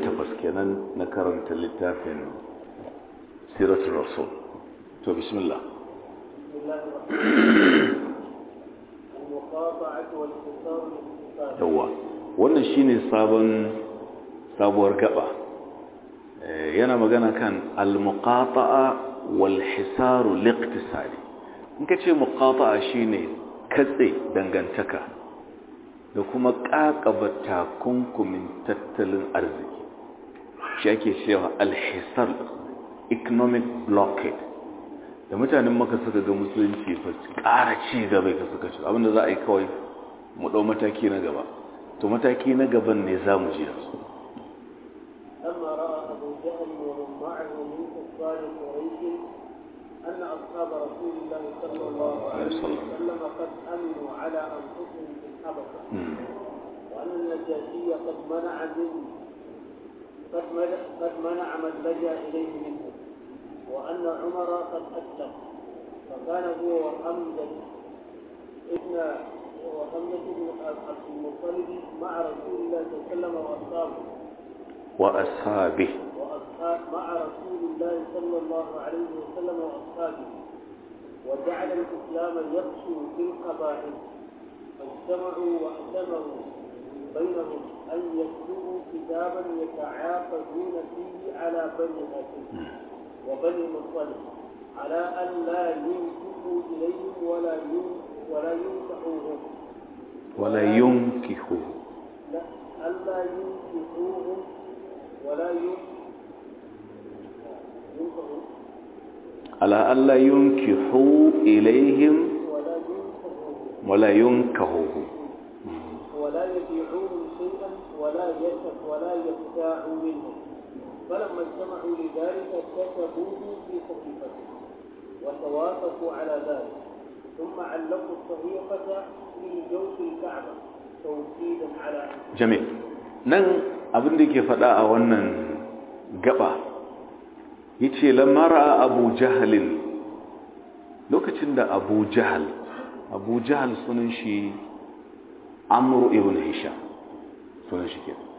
takwas kenan na karanta littafin siratul rasul to bismillah yawa wannan shine sabon sabuwar gaba yana magana kan al-muqata'a wal hisaru liqtisadi in kace muqata'a shine katse dangantaka da kuma kakaba takunkumin tattalin arziki shi ake cewa al-hisar economic blockade da mutanen maka suka ga musulunci fa ƙara ci gaba ka suka ci abinda za a yi kawai mu ɗau mataki na gaba to mataki na gaban ne za mu ji yanzu لما رأى أبو جهل ومن معه من كفار قريش أن أصحاب رسول الله صلى الله عليه وسلم قد أمنوا على أنفسهم في الحبشة وأن النجاشي قد منع من قد منع, قد منع من لجأ إليه منهم وأن عمر قد أسلم فكان هو وحمزة ابن وحمزة بن عبد المطلب مع رسول الله صلى الله عليه وسلم وأصحابه وأصحابه وأصحاب مع رسول الله صلى الله عليه وسلم وأصحابه وجعل الإسلام يقسو في القبائل فاجتمعوا واعتمروا بينهم أن يكتبوا كتابا يتعاقدون فيه على بني هاشم وبني مطلب على أن لا ينكحوا إليهم ولا ولا ينكحوهم ولا ينكحوا لا ألا ينكحوهم ولا ينكحوا على ألا ينكحوا إليهم ولا ينكحوهم ولا ينكحوهم ولا يبيعوهم شيئا ولا يشف ولا يبتاعوا منهم فلما اجتمعوا لذلك كتبوه في صحيفته وتوافقوا على ذلك ثم علقوا الصحيفة في جوف الكعبة توكيدا على جميل nan abin da ke faɗa a wannan gaba yace lamara abu jahalin lokacin da abu jahal abu jahal sunan shi amru ibn hisham sunan shi kenan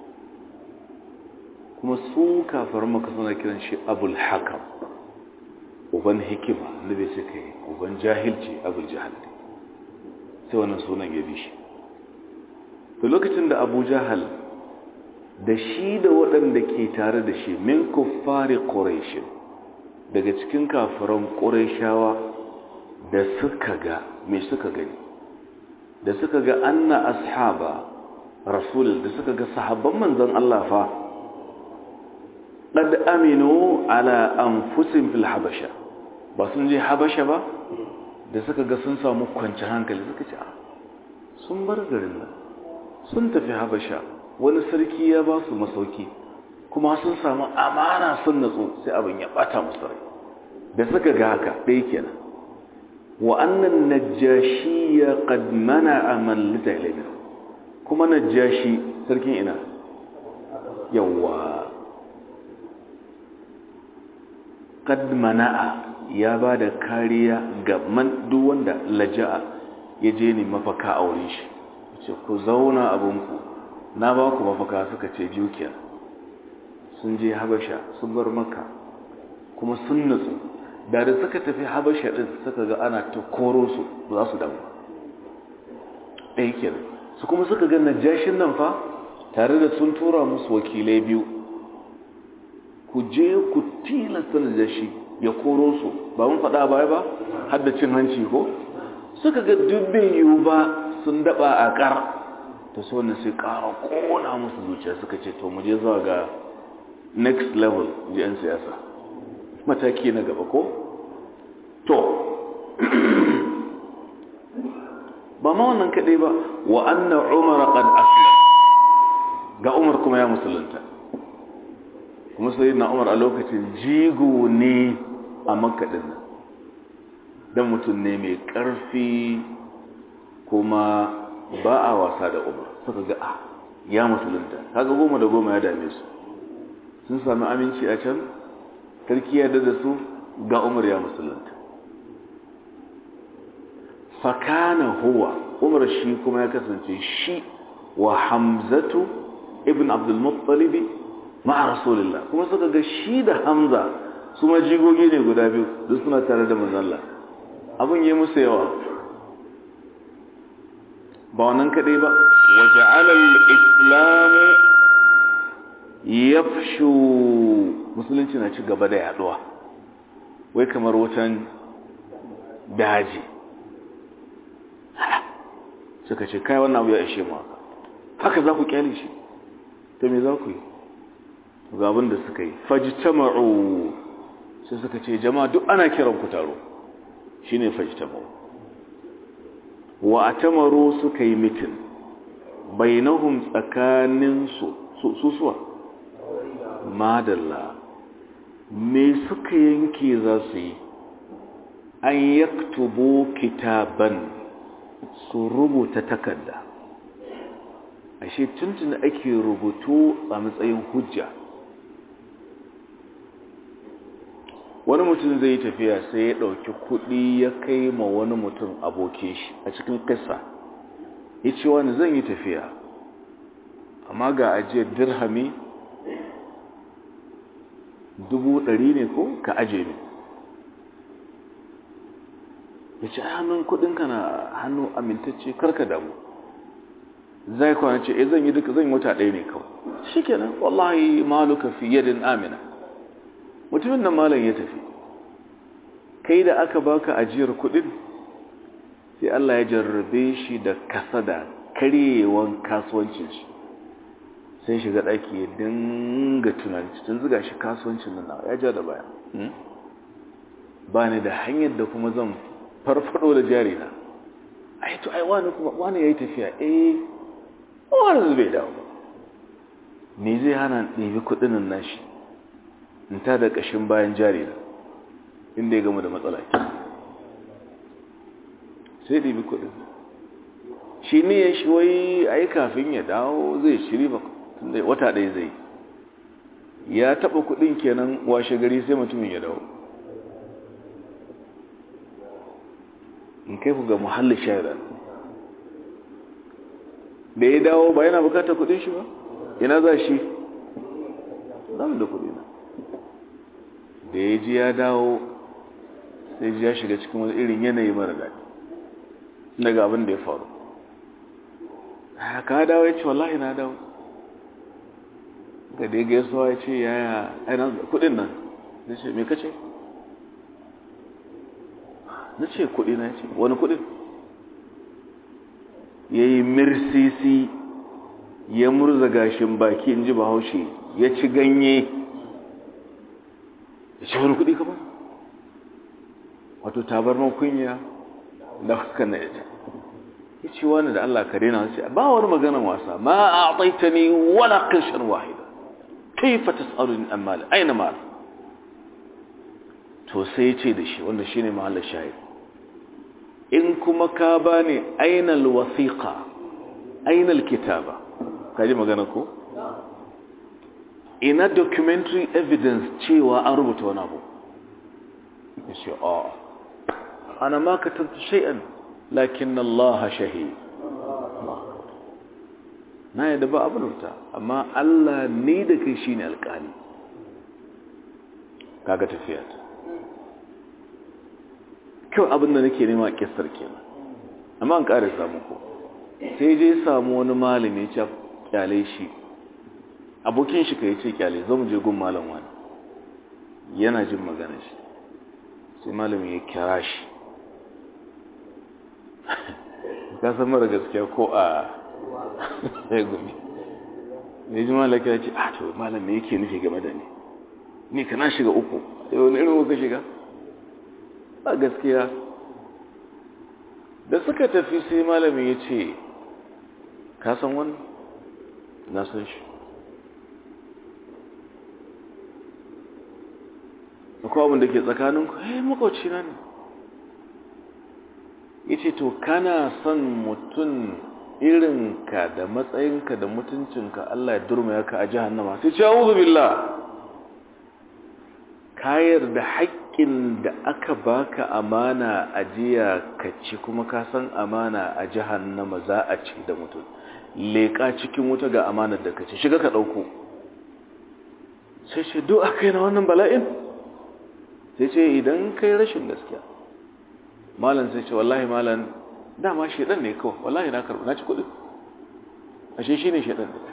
kuma su kafar maka suna kiran shi abul hakam uban hikima da bai suka yi uban jahilci abul jahal sai wannan sunan ya bi shi to lokacin da abu jahal da shi da waɗanda ke tare da shi min kuffari ƙorashin daga cikin kafiran ƙorashawa da suka ga mai suka gani da suka ga anna ashaba rasul da suka ga sahabban manzon Allah fa qad aminu ala anfusihim fil habasha ba sun je habasha ba da suka ga sun samu kwanci hankali suka ce sun bar garin nan sun tafi habasha wani sarki ya ba su masauki kuma sun samu amana sun natsu sai abin ya bata musu rai da suka ga haka ɗaya kenan wa annan najashi ya qad mana'a man lita ilayhi kuma najashi sarkin ina yawa qad mana'a ya ba da kariya ga man duk wanda laja'a ya je ne mafaka a wurin shi ce ku zauna abinku na ba ku mafaka suka ce biyu kenan sun je habasha sun bar maka kuma sun nutsu da da suka tafi habasha din suka ga ana ta koro su ba za su damu ɗaya kenan su kuma suka ga najashin nan fa tare da sun tura musu wakilai biyu ku je ku tilasta najashi ya koro su ba mun faɗa baya ba har da cin hanci ko suka ga dubbin yiwu ba sun daba a ƙar ta so ne sai ƙara ƙona musu zuciya suka ce to mu je zuwa ga next level ji 'yan siyasa mataki na gaba ko to ba ma wannan kaɗai ba wa anna umar qad aslam ga umar kuma ya musulunta kuma sai na umar a lokacin jigo ne a makaɗin nan don mutum ne mai ƙarfi kuma ba a wasa da umar suka ga a ya musulunta kaga goma da goma ya dame su sun sami aminci a can sarki ya da su ga umar ya musulunta fakana huwa umar shi kuma ya kasance shi wa hamzatu ibn abdulmuttalibi ma'a rasulullah kuma suka ga shi da hamza su ma jigogi ne guda biyu duk suna tare da manzalla abin yi musu yawa ba wannan kadai ba waje alal islamu ya musulunci na ci gaba da yaduwa wai kamar wutan daji suka ce kai wannan abu ya ishe mu haka za ku kyale shi to me za ku yi ga abin da suka yi fajtama'u sai suka ce jama'a duk ana kiran ku taro shine fajtama'u wa atamaru suka yi mitin bainahum tsakanin su su suwa madalla me suka yanke za su yi an yaktubu kitaban su rubuta takarda ashe tuntun ake rubutu a matsayin hujja wani mutum zai yi tafiya sai ya ɗauki kuɗi ya kai ma wani mutum abokin shi a cikin kasa ya ce wani zan yi tafiya amma ga ajiyar dirhami dubu ɗari ne ko ka aje ne ya ce hannun kuɗinka na hannu amintacce karka damu zai kwana ce zan yi duka zan yi wata ɗaya ne kawai shi kenan wallahi maluka fi yadin amina mutumin nan malam ya tafi kai da aka baka ajiyar kuɗin sai Allah ya jarrabe shi da kasada karyewan kasuwancin shi sai shiga ɗaki ya dinga tunani tun ziga shi kasuwancin nan ya ja da baya ba ni da hanyar da kuma zan farfado da jari na ai to ai wani kuma wani yayi tafiya eh wani bai dawo ba me zai hana ɗebi kuɗin nan nashi in ta da ƙashin bayan jari na inda ya gama da matsala ke sai ɗebi kuɗin shi ne ya shi wai ai kafin ya dawo zai shiri ba tunda wata ɗaya zai ya taɓa kuɗin kenan washe gari sai mutumin ya dawo in kai ku ga muhallin shahira da ya dawo ba yana bukatar kudin shi ba ina za shi zama da kudi na da ya ji ya dawo sai ji ya shiga cikin wani irin yanayi mara daɗi daga abin da ya faru ka dawo ya ce wallahi na dawo ga da ya gaisuwa ya ce yaya aina kudin nan ya ce me kace na ce kudi na ce wani kudin ya yi mirsisi ya murza gashin baki in ji bahaushe ya ci ganye ya ce wani kudi kama wato tabarman kunya da huskan na ya ce ya ce wani da Allah kare na ce ba wani maganan wasa ma a taita ni wala ƙarshen wahida kai fata tsarin amali aina ma to sai ya ce da shi wanda shi ne mahallar shahid in kuma ka ba ne ainal wasiƙa ainal kitaba ka ji magana ko? ina documentary evidence cewa an rubuta wani abu ya ce a ana ma ka tattu shay'an lakin Allah shahi na yadda ba abin rubuta amma Allah ne da kai shi ne alƙali kaga tafiya ta kyau abin da nake nema kisar kenan amma an ƙara samu ko sai je samu wani malami ya kyale shi abokin shi ka yi ce kyale zo mu je gun malam wani yana jin magana shi sai malami ya kira shi ka san mara gaskiya ko a ya gumi ne ji malaka ya ce a to malam me yake nufi game da ni ni kana shiga uku yau wani irin ka shiga a gaskiya da suka tafi sai malami ya ce ka san wani na san shi akwai abin da ke tsakaninku eh makwauci na ne ya ce to kana son mutum irinka da matsayinka da mutuncinka Allah ya durma ya ka a jihannama sai ce auzu billah kayar da haƙƙin da aka baka amana a jiya ka ci kuma ka san amana a jihannama za a ci da mutum leƙa cikin wuta ga amanar da ka ci shiga ka ɗauko sai ce duk aka yi na wannan bala'in sai ce idan kai rashin gaskiya malam sai ce wallahi malam dama shaidan ne kawai wallahi na karɓi na ci kuɗi ashe shi ne shaidan ne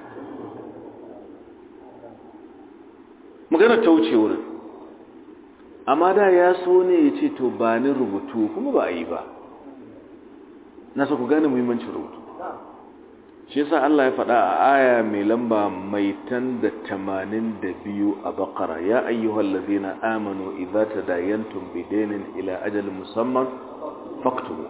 magana ta wuce wurin amma da ya so ne ya ce to ba ni rubutu kuma ba a yi ba na so ku gane muhimmancin rubutu shi yasa Allah ya faɗa a aya mai lamba mai tan da tamanin da biyu a bakara ya ayyuhal ladina amanu idza tadayantum bidainin ila ajalin musamman faktubu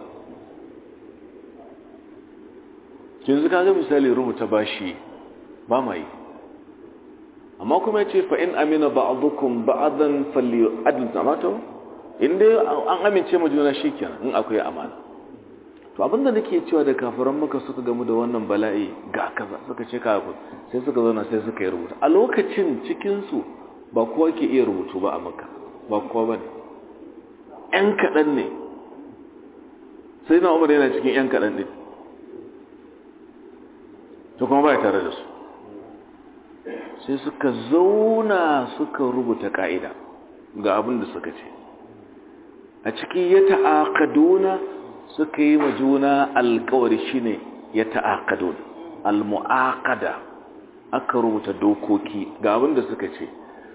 yanzu kaga misali rubuta bashi ba mai amma kuma yace fa in amina ba'dukum ba'dan falyu'adil tamato inda an amince mu juna shikenan in akwai amana to abinda nake cewa da kafiran maka suka gamu da wannan bala'i ga kaza suka ce kafir sai suka zauna sai suka yi rubutu a lokacin cikin su ba kowa ke iya rubutu ba a maka ba kowa bane yan kadan ne sai na umar yana cikin yan kadan din to kuma ba tare da su sai suka zauna suka rubuta ka'ida ga abin da suka ce a ciki ya ta'aqaduna suka yi wa juna alkawari shine ya ta'aqadun almu'aqada aka rubuta dokoki ga abin da suka ce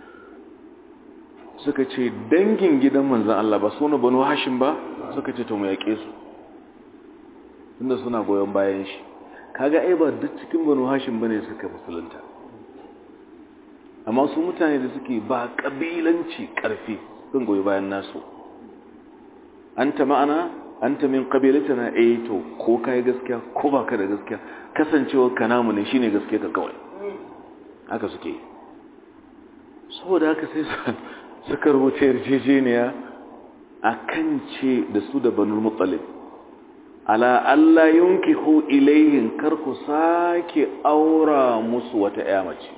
suka ce dangin gidan manzon Allah ba suna banu hashim ba suka ce to mu yake su tunda suna goyon bayan shi kaga ai ba duk cikin banu hashim bane suka musulunta amma su mutane da suke ba kabilanci karfi sun goyi bayan nasu anta ma'ana anta min qabilatana eh to ko kai gaskiya ko baka da gaskiya kasancewa ka namu ne shine gaskiya ka kawai haka suke saboda haka sai suka rubuta yarjejeniya akan ce da su da banu muttalib ala Allah yunkihu ilayhin kar ku sake aura musu wata ƴa mace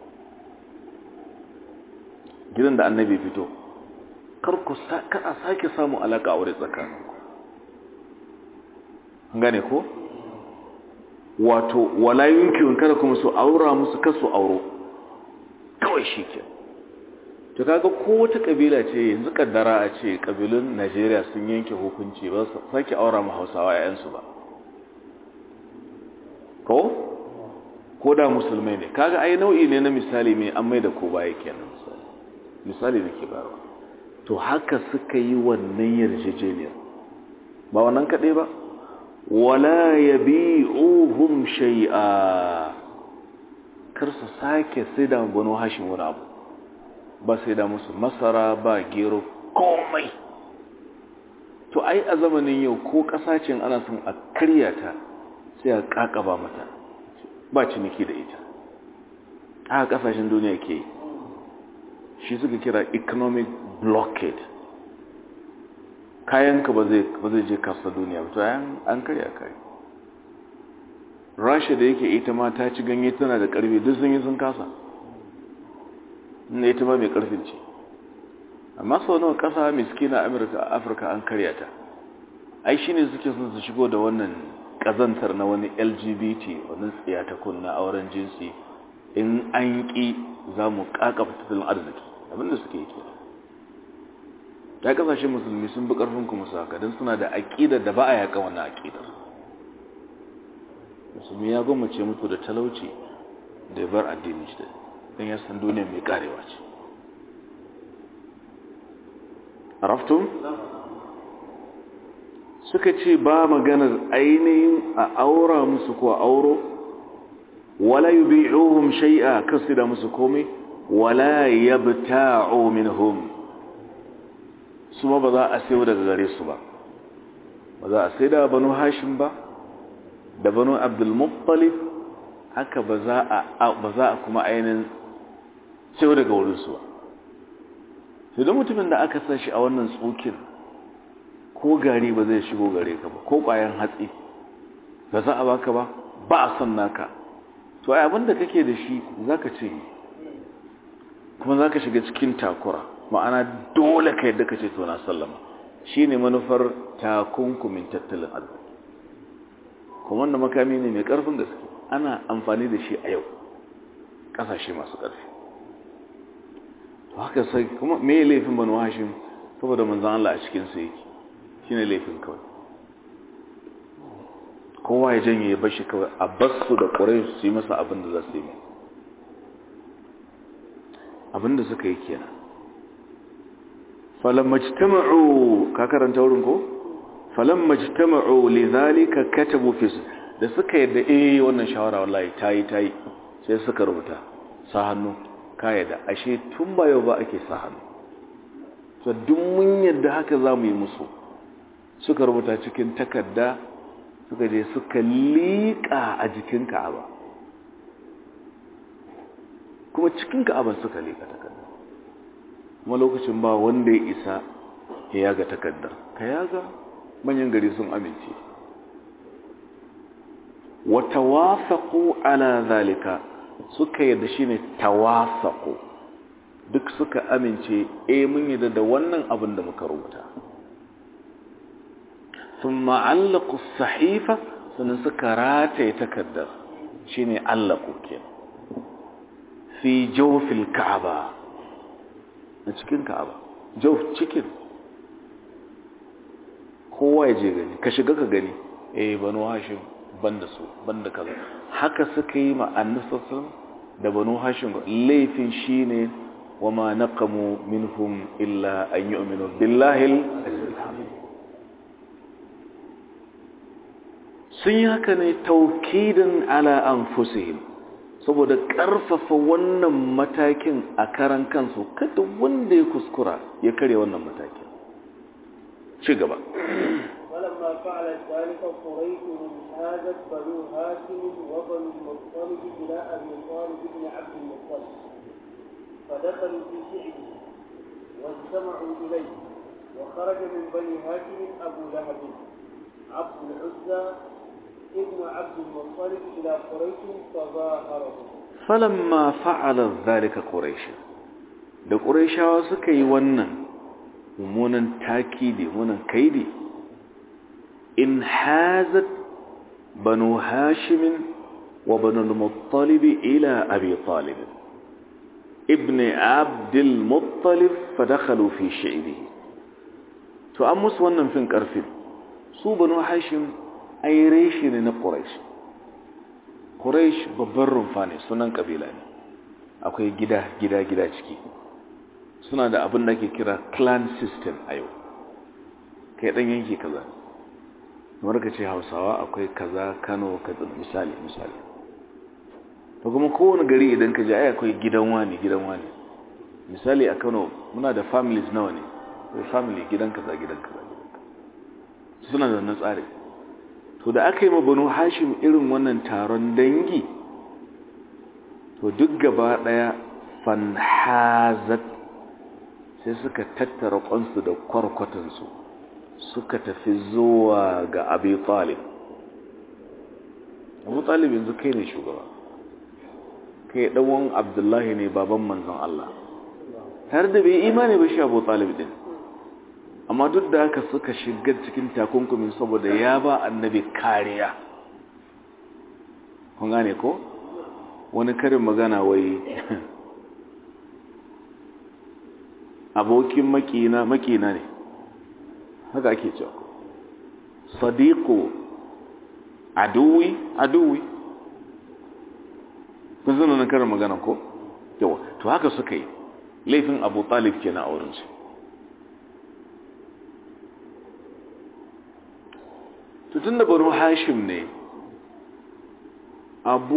gidan da annabi fito kar ku kada sake samu alaka aure tsakaninku gane ko wato wala yunkihun kada kuma su aura musu kasu auro kawai shike to kaga ko wata kabila ce yanzu kaddara a ce kabilun Najeriya sun yanke hukunci ba su sake aura mu Hausawa yayansu ba ko ko da musulmai ne kaga ai nau'i ne na misali mai an mai da ko baya kenan misali misali nake bayarwa to haka suka yi wannan yarjejeniyar ba wannan kaɗai ba wala yabi'uhum shay'a kar su sake sai da banu hashin wani abu ba sai da musu masara ba gero komai to ai a zamanin yau ko kasashen ana son a karya ta sai a kakaba mata ba ciniki da ita haka kasashen duniya ke shi suka kira economic blockade kayanka ba zai ba zai je kasa duniya ba to an karya kai rasha da yake ita ma ta ci ganye tana da karfi duk sun yi sun kasa inda ita ma mai karfin ce amma sau nawa kasa miskina amurka afirka an karya ta ai shine suke sun su shigo da wannan kazantar na wani lgbt wani tsiyatakun na auren jinsi in an ƙi za mu ƙaƙafa tattalin arziki abinda suke yi kenan ta kasashen musulmi sun bi ƙarfin kuma su haka don suna da aƙidar da ba a yaƙa wannan aƙidar musulmi ya gwammace mutu da talauci da ya bar addinin shi don ya san duniya mai ƙarewa ce araftun suka ce ba maganar ainihin a aura musu ko auro wala yubi'uhum shay'a kasida musu komai wala yabta'u minhum su ba za a sayo daga gare su ba ba za a sai da banu hashim ba da banu abdulmuttalib haka ba za a kuma ainihin sayo daga wurinsu ba sai don mutumin da aka sashi a wannan tsokin ko gari ba zai shigo gare ka ba ko ƙwayan hatsi ba za a baka ba ba a son naka to ai abinda kake da shi za ka ce kuma za ka shiga cikin takura ma'ana dole ka yadda ka ce to na sallama shi ne manufar takunkumin tattalin arziki kuma wanda makami ne mai ƙarfin gaske ana amfani da shi a yau ƙasashe masu ƙarfi haka sai kuma me laifin banu hashim saboda manzan Allah a cikin su yake shine laifin kawai kowa ya janye ya bashi kawai a basu da ƙurai su yi masa abin da za su yi abin da suka yi kenan falon majtama'u ka karanta wurin ko? falon majtama'u lidhalika katabu fi da suka yadda eh wannan shawara wallahi tayi tayi sai suka rubuta sa hannu ka yadda ashe tun ba yau ba ake sa hannu to duk mun yadda haka za mu yi musu suka rubuta cikin takarda suka je suka liƙa a jikin ka'aba kuma cikin ka'aba suka liƙa takarda kuma lokacin ba wanda ya isa ya yaga takardar ka yaga manyan gari sun amince wata wasaƙo ala zalika suka yadda shi ne tawasaƙo duk suka amince e mun yadda da wannan abin da muka rubuta sun ma'allaku sahifa sannan suka rataye takardar shi ne allaku ke fi jofil ka'aba na cikin ka'aba jof cikin kowa ya je gani ka shiga ka gani eh banu hashim banda su banda kaza haka suka yi ma annabi da banu hashim laifin shine wama naqamu minhum illa an yu'minu billahi al sun yi haka ne taukidan ala anfusihim saboda karfafa wannan matakin a karan kansu kada wanda ya kuskura ya kare wannan matakin ci gaba ولما فعلت ذلك قريش انحازت بنو هاشم وبنو المطلب الى ابي طالب بن عبد المطلب فدخلوا في شعبه واجتمعوا اليه وخرج من بني هاشم ابو لهب عبد العزى ابن عبد المطلب الى قريش فظاهره فلما فعل ذلك قريش da ƙuraishawa suka yi wannan mummunan takidi mummunan kaidi in hazat banu hashimin wa banu al-muttalib ila abi talib ibn abd al-muttalib fadakhalu fi shi'bihi to an musu wannan fin karfin su banu hashim ai reshi ne na quraish quraish babban rumfa ne sunan kabila ne akwai gida gida gida ciki suna da abin da ke kira clan system a yau kai dan yanki kaza kamar ka ce hausawa akwai kaza kano kaza misali misali to kuma kowane gari idan ka ji ai akwai gidan wani gidan wani misali a kano muna da families nawa ne akwai family gidan kaza gidan kaza suna da wannan tsari to da aka yi ma banu hashim irin wannan taron dangi to duk gaba daya fanhazat sai suka tattara kwansu da kwarkwatansu suka tafi zuwa ga abu talib abu talib yanzu kai ne shugaba kai ɗanwan abdullahi ne baban manzon Allah tare da bai imani ba shi abu talib din amma duk da haka suka shiga cikin takunkumin saboda ya ba annabi kariya kun gane ko wani karin magana wai abokin makina makina ne haka ake cewa sadiqu aduwi aduwi kun zana na karin magana ko yawa to haka suka yi laifin abu talib ke na aurensu tutun da banu hashim ne abu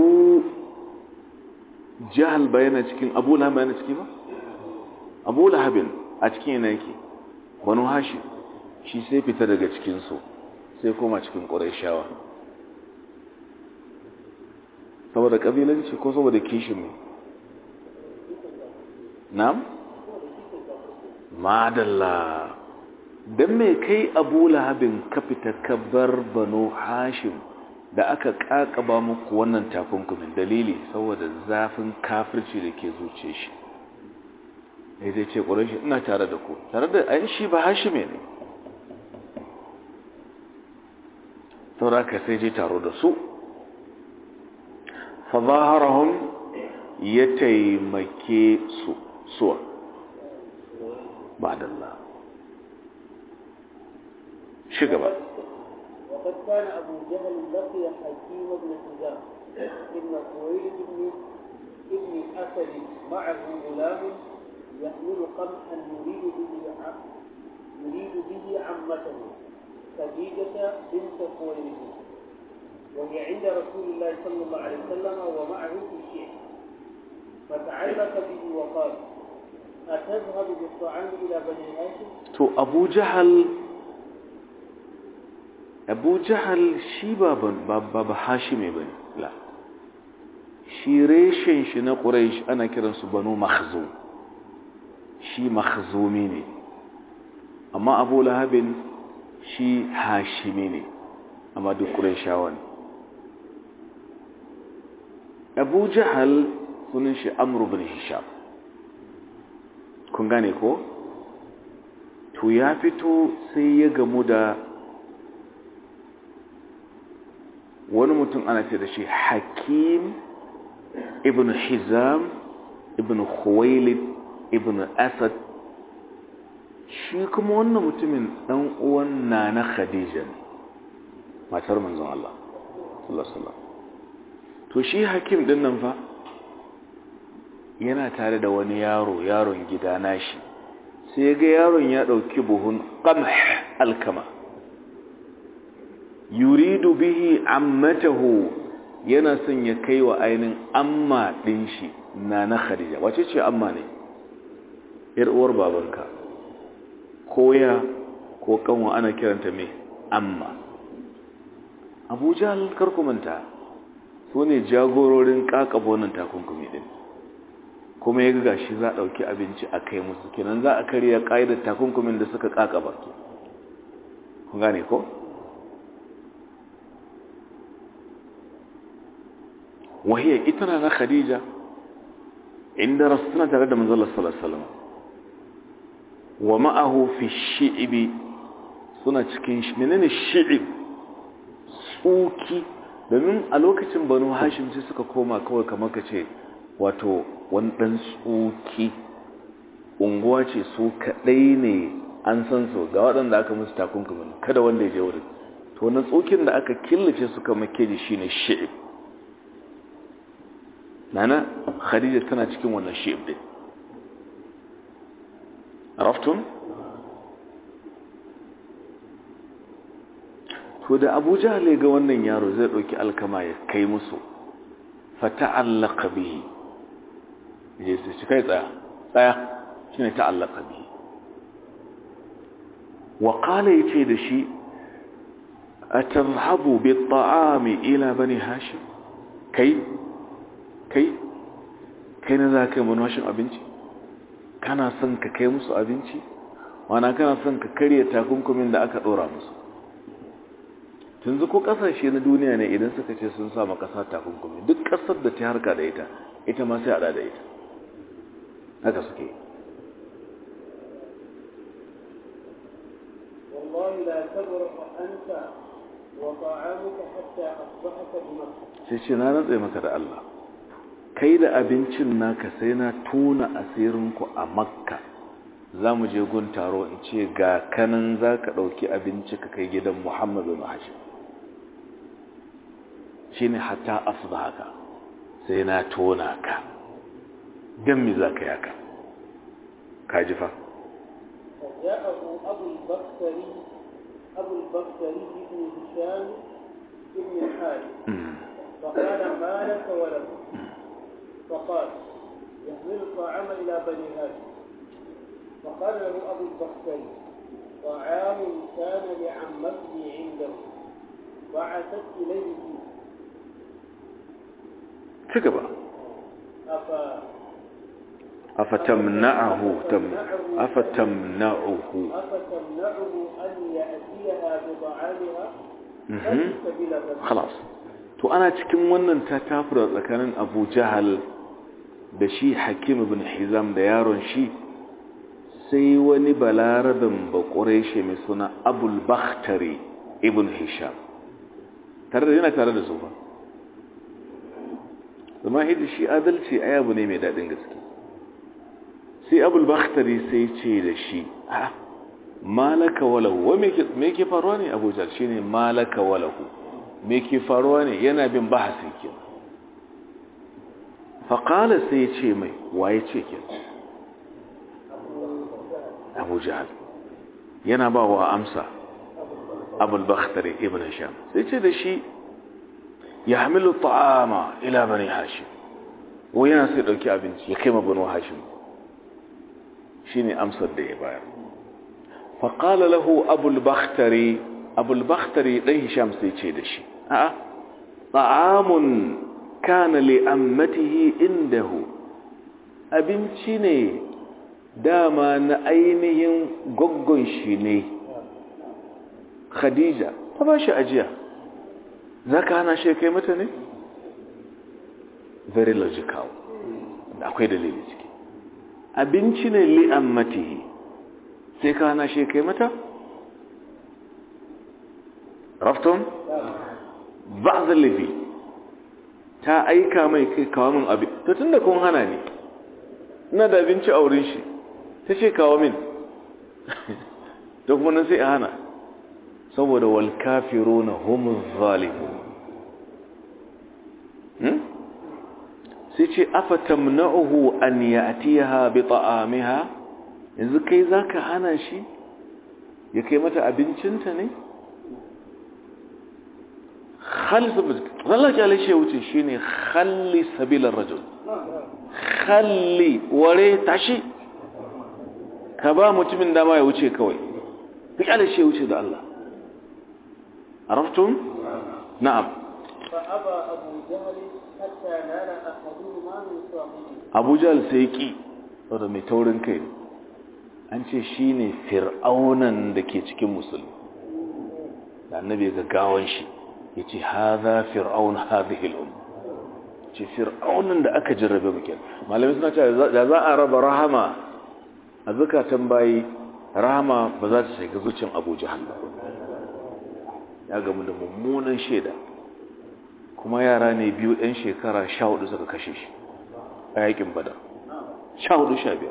jahal bayana cikin abu lahab bayana ciki ba abu lahabin a cikin yana yake banu hashim shi sai fita daga cikinsu sai koma cikin ƙuraishawa saboda ƙabilanci ko saboda kishin ne na'am madalla don mai kai abu lahabin ka fita ka bar banu hashim da aka ƙaƙaba muku wannan takunkumin dalili saboda zafin kafirci da ke zuce shi ya zai ce ƙurashi ina tare da ku tare da an shi ba hashime ne saboda ka sai je taro da su fazaharahun ya taimake su suwa ba'dallah shi gaba وقد كان أبو جهل لقي حكيم بن حزام إن خويلد بن ابن أسد معه غلام يحمل قمحا يريد به ع- يريد به عمته خديجة بنت خويلد وهي عند رسول الله صلى الله عليه وسلم ومعه في الشيخ فتعلق به وقال أتذهب بالطعام إلى بني هاشم؟ to abu jahal abu jahal shi ba ba ba hashime bane la shi reshen shi na quraish ana kiransu banu makhzum shi makhzumi ne amma abu lahabin shi hashimi ne amma duk qurayshawa ne abu jahal sunan shi amr ibn hisham kun gane ko to ya fito sai ya gamu da wani mutum ana ce da shi hakim ibn hizam ibn khuwailid ibn asad shi kuma wannan mutumin dan uwan nana khadija ne matar manzon Allah sallallahu alaihi wasallam to shi hakim din nan fa yana tare da wani yaro yaron gida nashi sai ga yaron ya ɗauki buhun ƙamh alkama yuridu bihi ammatahu yana son ya kai wa ainihin amma ɗin shi na na khadija wace ce amma ne ‘yar uwar babanka ko ya ko kanwa ana kiranta mai amma abuja karkumanta su ne jagororin ƙaƙabonin takunkumi ɗin kuma ya ga shi za a ɗauki abinci a kai musu kenan za a karya ƙa'idar takunkumin da suka ƙaƙaba ke kun gane ko? wahiyar ita na na khadija inda rasu suna tare da manzalar salasalam wa ma'ahu fi shi'ibi suna cikin menene shi'ib tsuki domin a lokacin banu hashim sai suka koma kawai kamar ka ce wato wani ɗan tsoki unguwa ce su kaɗai ne an san su ga waɗanda aka musu takunkumin kada wanda ya je wurin to wani tsokin da aka killace suka makeji shi ne shi'ib nana khadija tana cikin wannan shi'ib ɗin raftun to da abu jahal ga wannan yaro zai ɗauki alkama ya kai musu fata'allaka bihi je su shi kai tsaya tsaya shi ne ta'allaka bihi wa qala yace da shi atadhhabu bit-ta'ami ila bani hashim kai kai kai na za ka yi manwashin abinci kana son ka kai musu abinci wana kana son ka karya takunkumin da aka ɗora musu tunzu ko kasashe na duniya ne idan suka ce sun sama kasa takunkumi duk kasar da ta harka da ita ita ma sai hada da ita haka suke والله لا تبرح أنت وطعامك حتى أصبحت بمكة sai ce na rantse maka da Allah kai da abincin naka sai na tona asirinku a makka za mu je gun taro in ce ga kanan za ka ɗauki abinci ka kai gidan muhammadu na hashim shi ne hatta asuba haka sai na tona ka don mi za ka yaka ka ji fa فجاءه أبو البختري أبو البختري بن هشام بن الحارث فقال ما لك ولك فقال يحمل الطعام إلى بني هاشم فقال له أبو البختري طعام كان لعمته عنده بعثت إليه فيه ci gaba أفا afatamna'ahu tam afatamna'uhu أفتمنعه أن يأتيها بطعامها Mhm. ليس بلغة خلاص to ana cikin wannan ta tafura tsakanin Abu Jahal da shi Hakim ibn Hizam da yaron shi sai wani balarabin bakureshe mai suna Abul Bakhtari ibn Hisham tare da yana tare da su ba zama hidi shi adalci ai abu ne mai daɗin gaske sai abul bakhtari sai ce da shi a malaka walahu wa me ke faruwa ne abuja shi ne malaka walahu me ke faruwa ne yana bin bahasi ke faƙala sai ce mai waye ce ke abuja yana ba wa amsa abul bakhtari ibn sham sai ce da shi ya hamilu ta'ama ila bani hashim wai yana sai dauki abinci ya kai ma bani hashim shine amsar da ya bayar fa qala lahu abul bakhtari abul bakhtari dan hisham sai ce da shi a'a ta'amun kana li ammatihi indahu abinci ne dama na ainihin goggon shi ne khadija ta ba shi ajiya za ka hana shi kai mata ne? very logical akwai dalili ciki abinci ne li'ammatihi sai ka hana shi kai mata? rafton? ba zalibi ta aika mai kai kawo min abin ta tun da kun hana ne ina da abinci a wurin shi ta ce kawo min da kuma nan sai a hana saboda wal kafiruna humuz zalimun hmm sai ce afa tamna'uhu an ya'tiha bi ta'amiha yanzu kai zaka hana shi ya kai mata abincinta ne khalli sabil Allah ya lashe wuce shine khalli sabilar rajul khalli ware tashi ka ba mutumin dama ya wuce kawai ka lashe wuce da Allah عرفتم نعم فأبى أبو جهل حتى نال أحدهما من صاحبه أبو جهل سيكي wadda mai taurin kai ne an ce shi ne fir'aunan da ke cikin musulmi da annabi ga gawan shi ya ce haza fir'aun hadhihi al'um ce fir'aunan da aka jarrabe muke malamai suna cewa da za a raba rahama a zakatan bayi rahama ba za ta shiga zuciyar abu jahal ba ya gamu da mummunan shaida kuma yara ne biyu ɗan shekara sha hudu suka kashe shi a yakin bada sha hudu sha biyar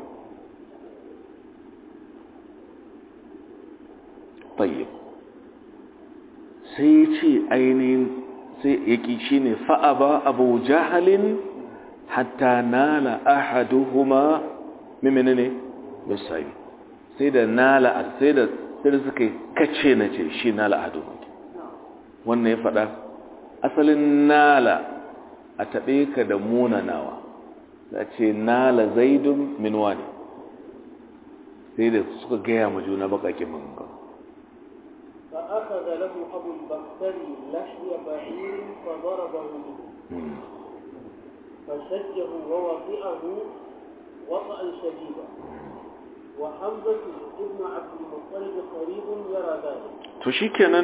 tayyib sai ce ainihin sai yaki shi ne fa'aba abu jahalin hatta nala ahaduhuma mimini ne misali sai da nala sai da sai da suka kace na ce shi nala ahaduhuma wannan ya faɗa asalin nala a taɓe ka da munanawa da ce nala zaidun minuwa ne sai da suka gaya ma juna baƙaƙen maganganu فأخذ له أبو البختري لحي بعير فضربه به فشجه ووطئه وطئا شديدا وحمزة ابن عبد المطلب قريب يرى ذلك تشيكنا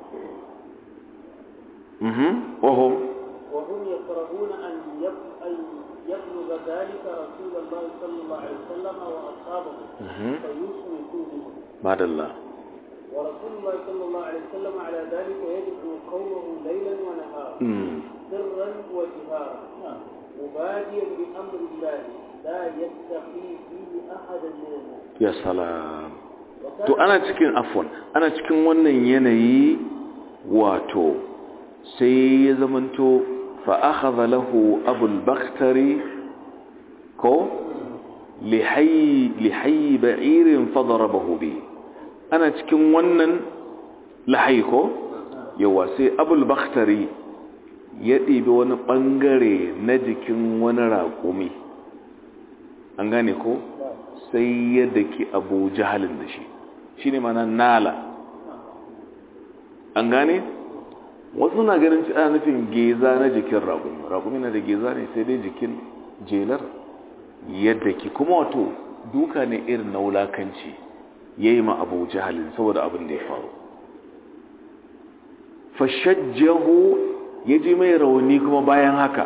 وهم وهم يكرهون أن يب- أن يبلغ ذلك رسول الله صلى الله عليه وسلم وأصحابه فيشركوا به بعد الله ورسول الله صلى الله عليه وسلم على ذلك يدعو قومه ليلا ونهارا سرا وجهارا مباديا بأمر الله لا يتقي فيه أحدا من الناس ya salam to ana cikin afwan ana cikin wannan yanayi wato sai ya zamanto fa akhadha lahu abul bakhtari ko lihay lihay ba'irin fadarabahu bi ana cikin wannan lahay ko yawa sai abul bakhtari ya ɗibi wani ɓangare na jikin wani raƙumi an gane ko sai ya daki abu jahalin da shi shi ne mana nala an gane wasu na ganin ci ana nufin geza na jikin raƙumi raƙumi na da geza ne sai dai jikin jelar yadda ki kuma wato duka ne irin na wulakanci ya yi ma abu jahalin saboda abin da ya faru fashajjahu ya ji mai rauni kuma bayan haka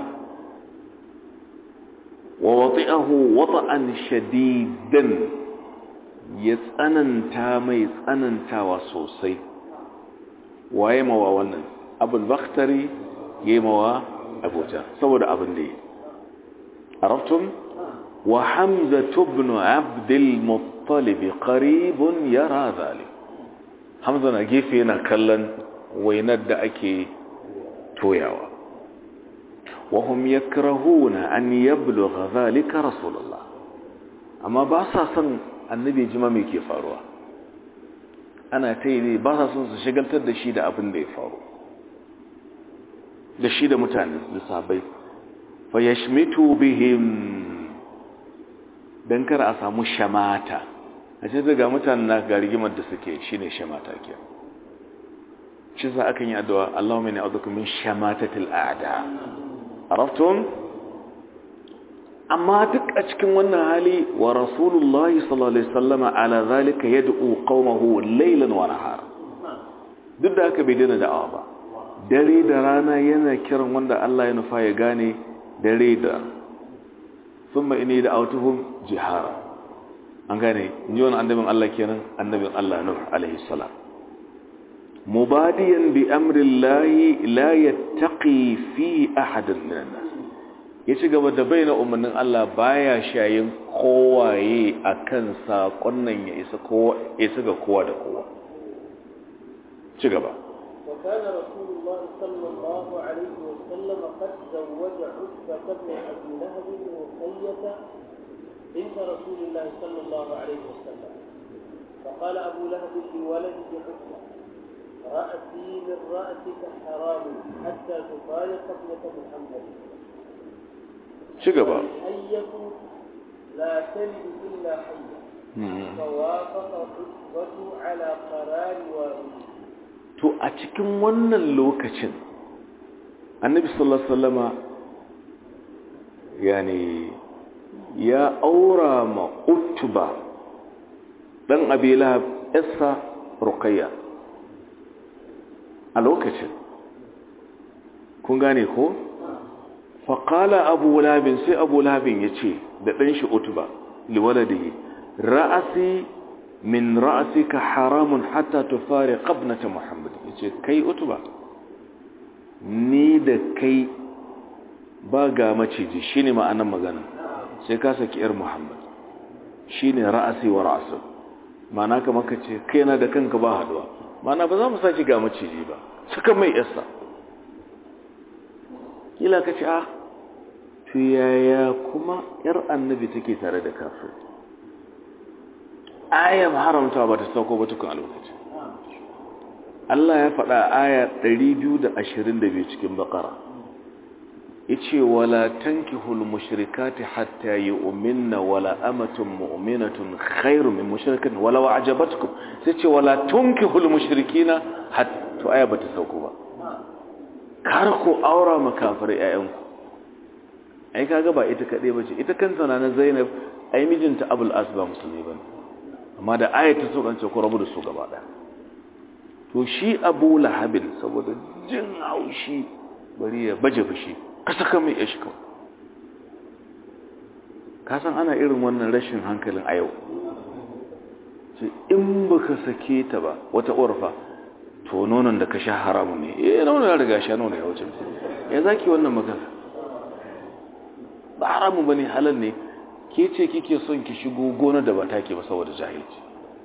wa wati'ahu wata'an shadidan ya tsananta mai tsanantawa sosai waye mawa wannan abul bakhtari yayi mawa abuja saboda abin da yi arabtum wa hamza ibn abd al-muttalib qaribun yara zalik hamza na gefe yana kallon wainar da ake toyawa wa hum yakrahuna an yablugha zalika rasulullah amma ba sa son annabi jima me ke faruwa ana ta yi ne ba sa son su shigaltar da shi da abin da ya faru da shi da mutane da sabai fa yashmitu bihim dan kar a samu shamata a ce daga mutanen na ga rigimar da suke shine shamata ke shi sa akan yi addu'a Allahumma inni a'udhu min shamatatil a'da araftum amma duk a cikin wannan hali wa rasulullahi sallallahu alaihi wasallama ala zalika yad'u qaumahu laylan wa nahar duk da haka bai daina da'awa ba dare da rana yana kiran wanda Allah ya nufa ya gane dare da thumma inni da'awtuhum jihara an gane ni wannan annabin Allah kenan annabin Allah Nuh alaihi salam mubadiyan bi amri Allah la yattaqi fi ahadin min an-nas ya ci gaba da bayyana umarnin Allah baya shayin kowaye akan sakon nan ya isa kowa isa ga kowa da kowa ci gaba وكان رسول الله صلى الله عليه وسلم قد زوج عتبة بن أبي لهب رقية بنت رسول الله صلى الله عليه وسلم فقال أبو لهب لولده عتبة رأسي من رأسك حرام حتى تفارق ابنة محمد شقبا الحية لا تلد إلا حية فوافق عتبة على قرار والده to a cikin wannan lokacin annabi sallallahu alaihi wasallama yani ya aura ma utba dan abi lahab issa ruqayya a lokacin kun gane ko faqala abu lahab sai abu lahab yace da dan shi utba liwaladihi ra'asi min ra'sika haramun hatta tufariq ibnata muhammad yace kai utba ni da kai ba ga maciji shine ma'anar magana sai ka saki yar muhammad shine ra'asi wa ra'su ma'ana kamar ka ce kai na da kanka ba haduwa ma'ana ba za mu saki ga maciji ba suka mai yarsa kila ka ce ah to yaya kuma yar annabi take tare da kafir ayar haramta ba ta sauko ba tukun a lokacin Allah ya faɗa aya 222 cikin bakara yace wala tankihul mushrikati hatta yu'minna wala amatun mu'minatun khairu min mushrikatin wala wa'jabatkum sai ce wala tunkihul mushrikina hatta aya bata sauko ba kar ku aura makafirai ayyanku ai kaga ba ita kade bace ita kanta na Zainab ai mijinta Abul Asba musulmi bane amma da ayata so kan ce ku rabu da su gaba ɗaya to shi abu lahabin saboda jin haushi bari ya baje fushi ka saka mai ya shika ka san ana irin wannan rashin hankalin a yau ce in baka sake ta ba wata orfa to nonon da ka sha haramun ne eh nonon ya riga sha nonon ya wuce ya zaki wannan magana ba haramun bane halal ne ke ce kike son ki shigo gona da ba take ba saboda jahilci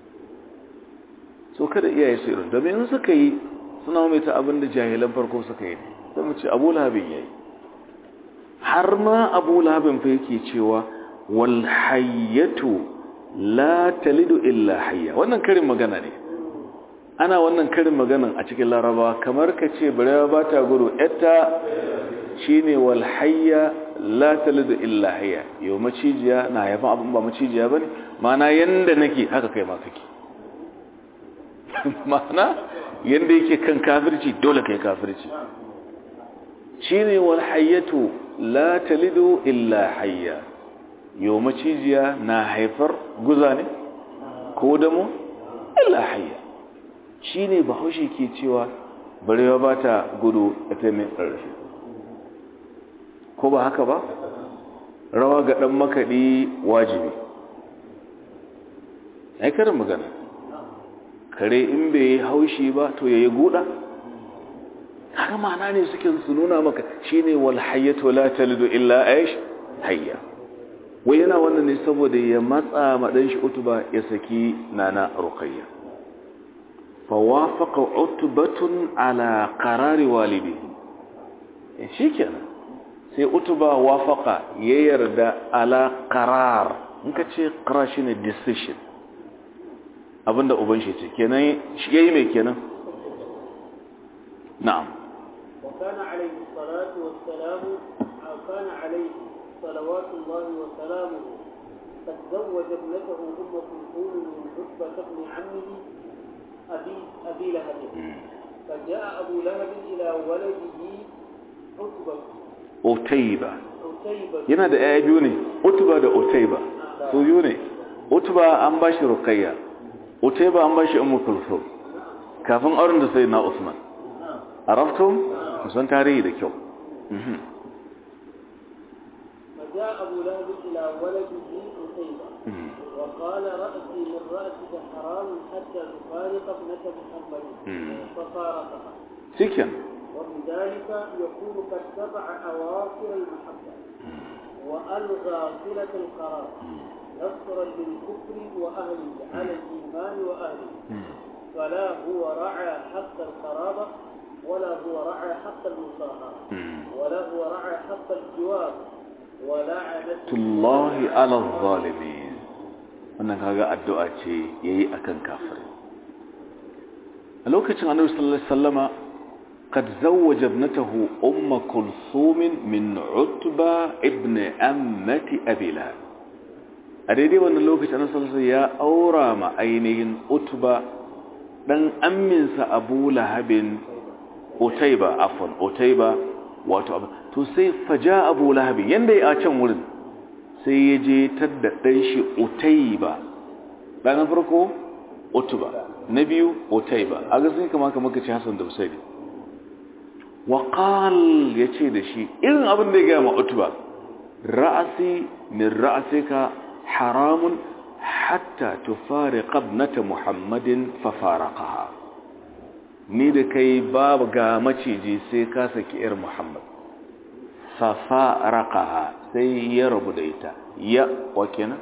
so kada iyaye su irin domin in suka yi suna mai ta abin da jahilan farko suka yi sai mu ce abu lahabin yayi har ma abu lahabin fa yake cewa wal hayyatu la talidu illa hayya wannan karin magana ne ana wannan karin maganan a cikin laraba kamar ka ce barewa ba ta gudu yatta shine wal hayya la talidu illa hayya yau macijiya na haifan abin ba macijiya bane mana yanda nake haka kai ma kake mana yanda yake kan kafirci dole kai kafirci shine wal hayyatu la talidu illa hayya yau macijiya na haifar guza ne ko damo illa hayya shine bahaushe ke cewa barewa ba ta gudu a taimin ƙarfi ko ba haka ba rawa ga ɗan makaɗi wajibi ai karin magana kare in bai yi haushi ba to ya yi guda haka ma'ana ne suke su nuna maka shine wal hayyatu la talidu illa aish hayya wai yana wannan ne saboda ya matsa maɗan shi utuba ya saki nana ruqayya fa wafaqa utbatun ala qarari walidi shikenan sai utuba wafaqa ya yarda ala qarar in ka ce qarar shine decision abinda uban shi ce kenan shi yayi mai kenan na'am وكان عليه الصلاة والسلام أو كان عليه صلوات الله وسلامه قد زوج ابنته أم كلثوم من عتبة بن عمه أبي أبي لهب فجاء أبو لهب إلى ولده عتبة utaiba عتيبة yana da yaya biyu ne utuba da utaiba su biyu ne utuba an bashi ruqayya utaiba an bashi ummu kulthum kafin auren da sai na usman araftum kusan tarihi da kyau Mhm. فجاء أبو لهب إلى ولده عتيبة Mhm. وقال رأسي من رأسك حرام حتى تفارق ابنة محمد مم. ففارقها shikenan وبذلك يكون قد تبع أواخر المحبة وألغى صلة القرار نصرا للكفر وأهله على الإيمان وأهله فلا هو رعى حق القرابة ولا هو رعى حق المصاهرة Mhm. ولا هو رعى حق الجوار ولعنة tullahi ala zalimin wannan kaga addu'a ce yayi akan kafirai a lokacin annabi sallallahu alaihi wasallama قد زوج ابنته أم كلثوم من عتبة ابن أمة أبي لهب أريد أن اللوكة أنا صلى الله عليه وسلم يا أورام أينهن عتبة دن أمن أبو لهب أتيبة عفوا أتيبة wato abu to sai faja abu lahabi yanda ya can wurin sai ya je tadda ɗan shi utaiba ɗan farko utuba na biyu utaiba a ga sun kama kama ka ci hasan da usaidi wa qal ya ce da shi irin abin da ya gaya ma utuba ra'asi min ra'asika haramun hatta tufari qabnata muhammadin fa faraqaha ni da kai babu ga maciji sai ka saki ‘yar Muhammad, safa raka sai ya rabu da ita, ya wa kenan?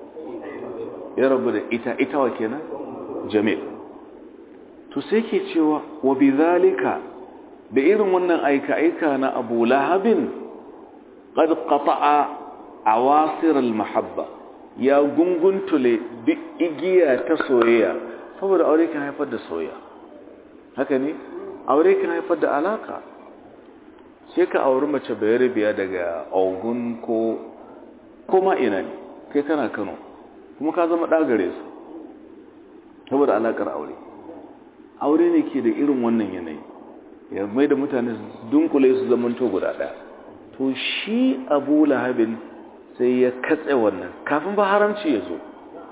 Ya rabu da ita, ita wa kenan? Jamil. To sai ke cewa, wa bi zalika da irin wannan aika-aika na abu lahabin, ƙad ƙata'a a wasirar mahabba, ya gunguntule duk igiya ta soyayya, saboda aure kan haifar da soyayya. haka ne aure kan haifar da alaka sai ka auri mace bayar biya daga ogun ko koma ina ne kai kana kano kuma ka zama ɗagare su saboda alakar aure aure ne ke da irin wannan yanayi ya mai da mutane dunkule su zamanto guda ɗaya to shi abu lahabin sai ya katse wannan kafin ba haramci ya zo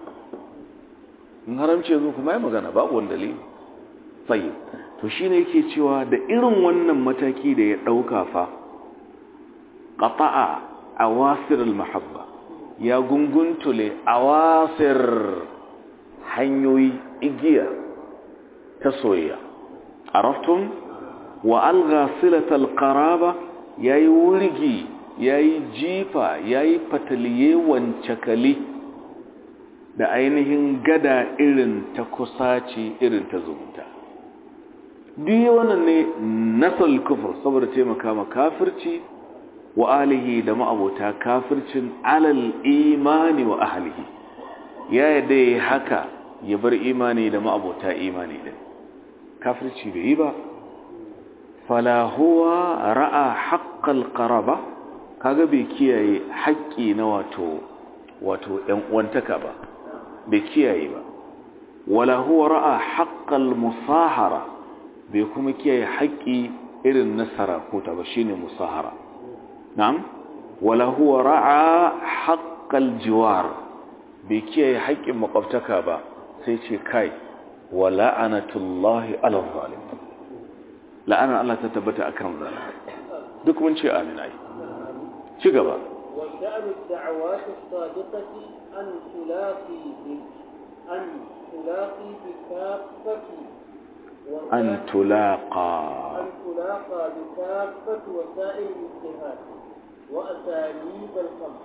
in haramci ya zo kuma ya magana babu wani dalili tsayi to shi ne yake cewa da irin wannan mataki da ya ɗauka fa ƙafa'a a wasirar mahabba ya gunguntule a wasir hanyoyi igiya ta soyayya a raftun wa alga silatal qaraba ya yi wurgi ya yi jifa ya yi fataliye wancakali da ainihin gada irin ta kusaci irin ta zumunta duk wannan ne nasal kufur saboda taimaka ma kafirci wa alihi da ma'abota kafircin alal imani wa ahlihi ya yadda ya haka ya bar imani da ma'abota imani din kafirci bai yi ba fala huwa ra'a haqqal qaraba kaga bai kiyaye haƙƙi na wato wato ƴan uwantaka ba bai kiyaye ba wala huwa ra'a haqqal musahara bai kuma kiyaye haƙƙi irin na sarakuta ba shine musahara na'am wala huwa ra'a haqqal jiwar bai kiyaye haƙƙin makwabtaka ba sai ce kai wa la'anatullahi ala zalim la'anar Allah ta tabbata akan zalim duk mun ce amin ai ci gaba وشأن الدعوات الصادقة أن تلاقي ب- أن تلاقي بكافة an وسائل- tulaqa أن تلاقى بكافة وسائل الاجتهاد وأساليب الخمس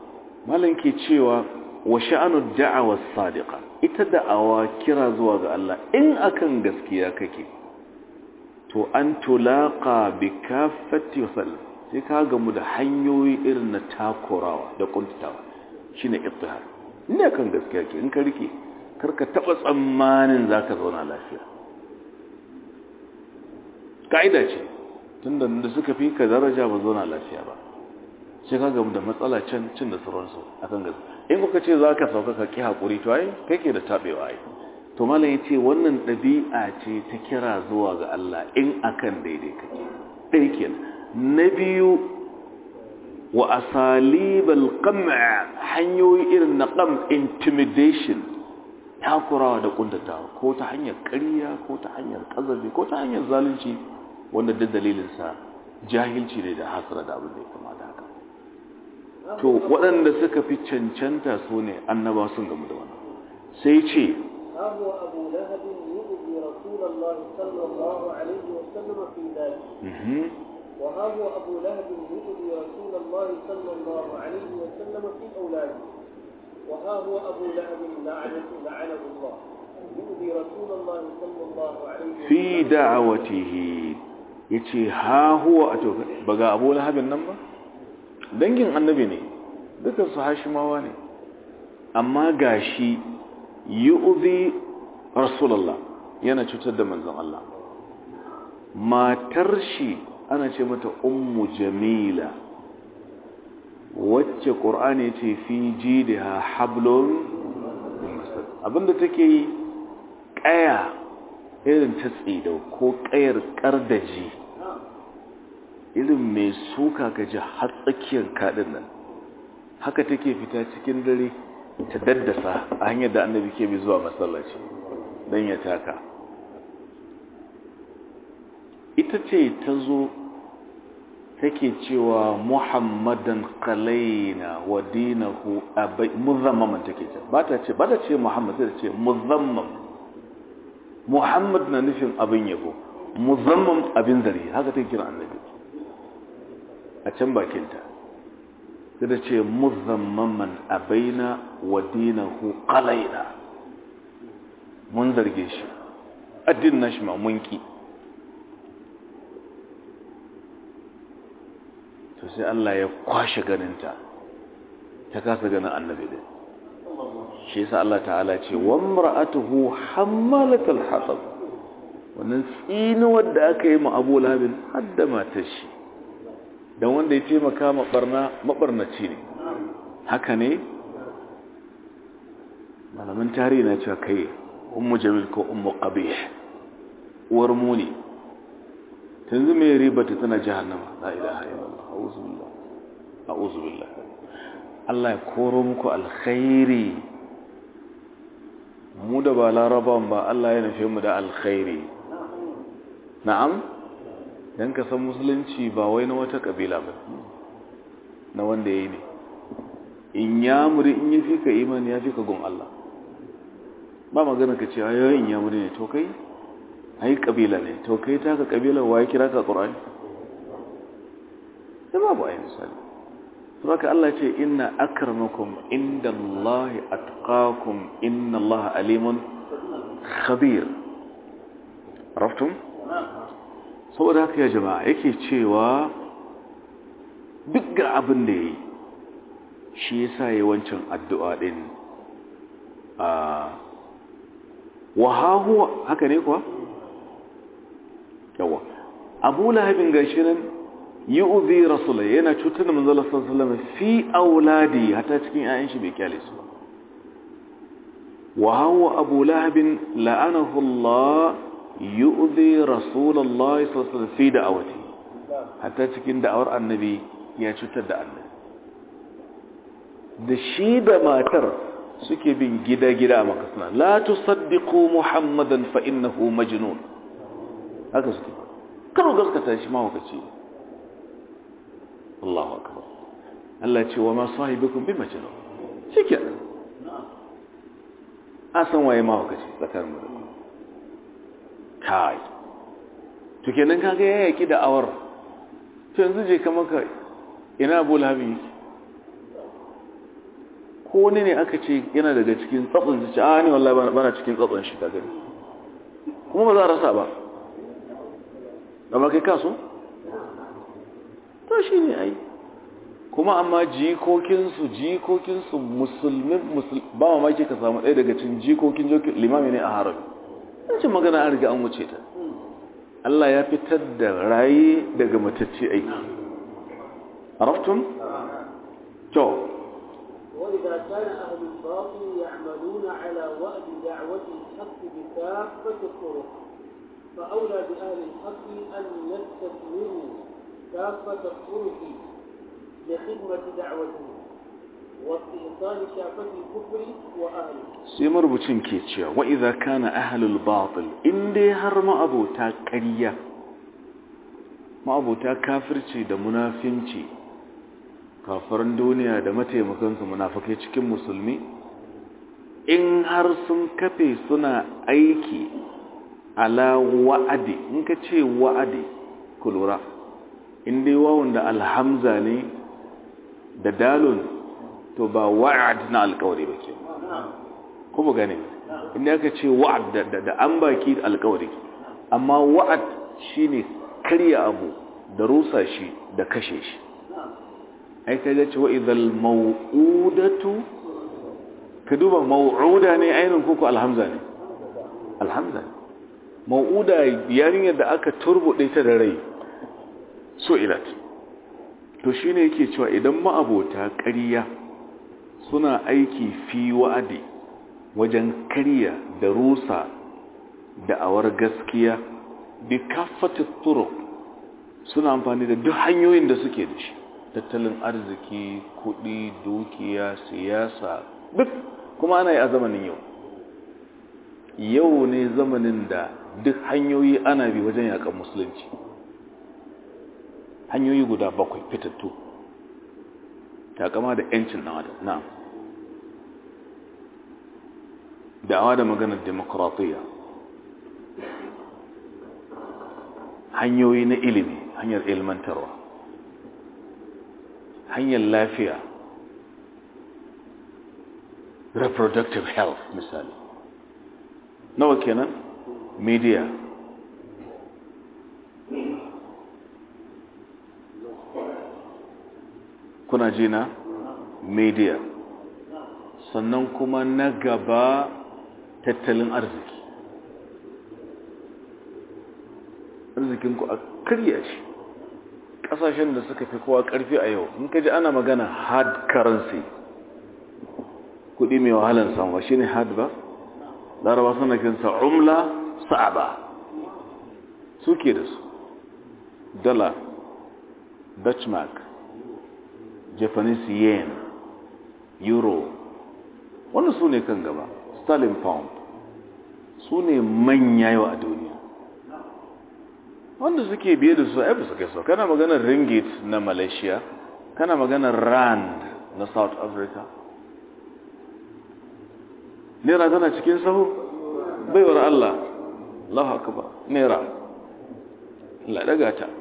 malam ke cewa wa sha'anu da'awa sadiqa ita da'awa kira zuwa ga Allah in akan gaskiya kake to an tulaqa bi kaffati wasal sai ka gamu da hanyoyi irin na takurawa da kuntatawa shine ittihad ne kan gaskiya ke in ka rike karka taba tsammanin zaka zauna lafiya kaida ce tunda da suka fi ka daraja ba zauna lafiya ba sai ka gamu da matsala can cin da sauransu akan gaskiya in kuka ce zaka sauka ka ki hakuri to ai kai ke da tabewa ai to malam yace wannan dabi'a ce ta kira zuwa ga Allah in akan daidai kake dai kenan na biyu wa asalibal qam' hanyoyi irin na qam intimidation takurawa da kuntatawa ko ta hanyar ƙarya ko ta hanyar kazabi ko ta hanyar zalunci wanda duk dalilin sa jahilci ne da hasra da abin da ya kama da haka to waɗanda suka fi cancanta su ne annaba sun gamu da wannan sai ce هو أبو لهب يؤذي رسول الله صلى الله عليه وسلم في ذلك وها هو أبو لهب يؤذي رسول الله صلى الله عليه وسلم في أولاده وها هو أبو لهب لعنة لعنه الله يؤذي رسول الله صلى الله عليه وسلم في دعوته yace ha huwa a to baga Abu Lahabin nan ba dangin annabi ne dukan su Hashimawa ne amma gashi yu'zi Rasulullah yana cutar da manzon Allah matar shi ana ce mata ummu jamila wacce ƙur'ani ce fi jidiha hablun abinda take yi ƙaya irin ta tsidau ko ƙayar ƙardaji irin mai suka gaji har tsakiyar kaɗin nan haka take fita cikin dare ta daddasa a hanyar da annabi ke bi zuwa masallaci don ya taka ita ce ta zo take cewa muhammadan qalaina wa dinahu abai muzammaman take ce ba ta ce ba ta ce muhammad sai ta ce muzammam muhammad na nufin abin yabo muzammam abin zari haka take kira annabi a can bakinta sai ta ce muzammaman abaina wa dinahu qalaina mun zarge shi addinin nashi ma mun ki to sai Allah ya kwashe ganinta ta kasa ganin annabi din shi yasa Allah ta'ala ce wa mar'atuhu hammalatul hatab wannan tsinuwar da aka yi ma Abu Labin hadda matar shi dan wanda ya taimaka ma barna mabarnaci ne haka ne malaman tarihi na cewa kai ummu jamil ko ummu qabih uwar muni tanzu mai ribata tana jahannama la ilaha illallah a'udhu billah a'udhu billah Allah ya koro muku alkhairi mu da ba laraban ba Allah ya nufe mu da alkhairi na'am dan ka san musulunci ba wai na wata kabila ba na wanda yayi ne in ya muri in yafi ka imani yafi ka gun Allah ba magana ka ce ayoyin ya muri ne to kai ai kabila ne to kai ta ka kabila waye kira ka qur'ani sai babu ayi misali saboda Allah ce inna akramakum indallahi atqakum innallaha alimun khabir araftum saboda haka ya jama'a yake cewa duk ga abin da yayi shi yasa yawancin addu'a din a wa huwa haka ne kuwa yawa abu lahabin gashi nan yi uzi rasula yana cutar da manzala sallama fi auladi hata cikin ayan shi bai kyale su wa hawa abu lahabin la'anahu Allah yi uzi rasulallah sallama fi da'awati hata cikin da'awar annabi ya cutar da annabi da shi da matar suke bin gida-gida a makasana la tusaddiqu muhammadan fa innahu majnun haka suke karo gaskata shi mahaukaci Allahu akbar Allah ce wa ma sahibukum bi majnun shike a san waye mahaukaci tsakanin mu da kai to kenan kaga ya yaki da awar to yanzu je ka maka ina Abu Lahabi ko wani ne aka ce yana daga cikin tsatson su ce a ne wallahi bana cikin tsatson shi ta gani kuma ba za a rasa ba amma kai kaso to shi ne ai kuma amma jikokinsu jikokinsu musulmin ba mamaki ka samu ɗaya daga cikin jikokin jokin limami ne a harabi yancin magana an riga an wuce ta Allah ya fitar da raye daga matacce aiki عرفتم؟ تو وإذا كان أهل الباطل يعملون على وأد دعوة الحق بكافة الطرق فأولى بأهل الحق أن يستثمروا كافة الطرق لخدمة دعوته واستئصال شعبة الكفر وأهله سيمر بوتين كيتشيا وإذا كان أهل الباطل إن دي هرم أبو تاكريا ما أبو تاكافرتي دا منافنتي kafaran duniya da mataimakansu munafakai cikin musulmi in har sun kafe suna aiki ala wa'adi in ka ce wa'adi ku lura in dai wawon da alhamza ne da dalun to ba wa'ad na alkawari ba ke kuma gane inda aka ce wa'ad da an baki alkawari amma wa'ad shine karya abu da rusa shi da kashe shi ai ka ga cewa idal mau'udatu ka duba mau'uda ne ainihin koko alhamza ne alhamza mau'uda yarinyar da aka turbuɗe ta da rai so ilat to shine yake cewa idan ma'abota ƙarya suna aiki fi wa'adi wajen karya da rusa da awar gaskiya bi kafatu turuq suna amfani da duk hanyoyin da suke da shi tattalin arziki kudi dukiya siyasa duk kuma ana yi a zamanin yau yau ne zamanin da duk hanyoyi ana bi wajen yakan musulunci hanyoyi guda bakwai fitattu takama da yancin dan adam na da'awa da maganar demokratiya hanyoyi na ilimi hanyar ilmantarwa hanyar lafiya reproductive health misali nawa kenan media kuna ji na media sannan kuma na gaba tattalin arziki arzikinku a karya shi kasashen da suka fi kowa karfi a yau in ka ji ana magana hard currency kudi mai wahalar samuwa shine hard ba laraba suna kinsa umla sa'aba suke da su dala dutch mark japanese yen euro wanda su ne kan gaba sterling pound su ne manya yau a duniya wanda suke biye da su aibu suka so kana maganar ringgit na malaysia kana maganar rand na south africa naira tana cikin sahu baiwar allah allahu akbar naira allah daga ta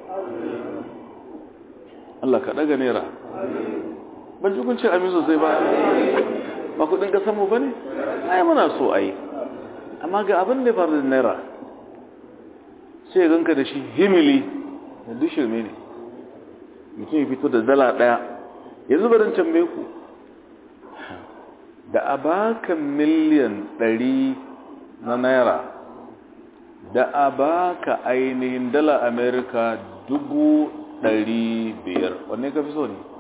allah ka daga naira ban ji kun ce amin sosai ba ba kudin kasanmu ba ne ai muna so a yi amma ga abin da faru da naira sai ganka da shi himili da duk shirme ne mutum ya fito da dala daya yanzu barin tambaye ku da a baka miliyan ɗari na naira da a baka ainihin dala amerika dubu ɗari biyar wanne ka fi so ne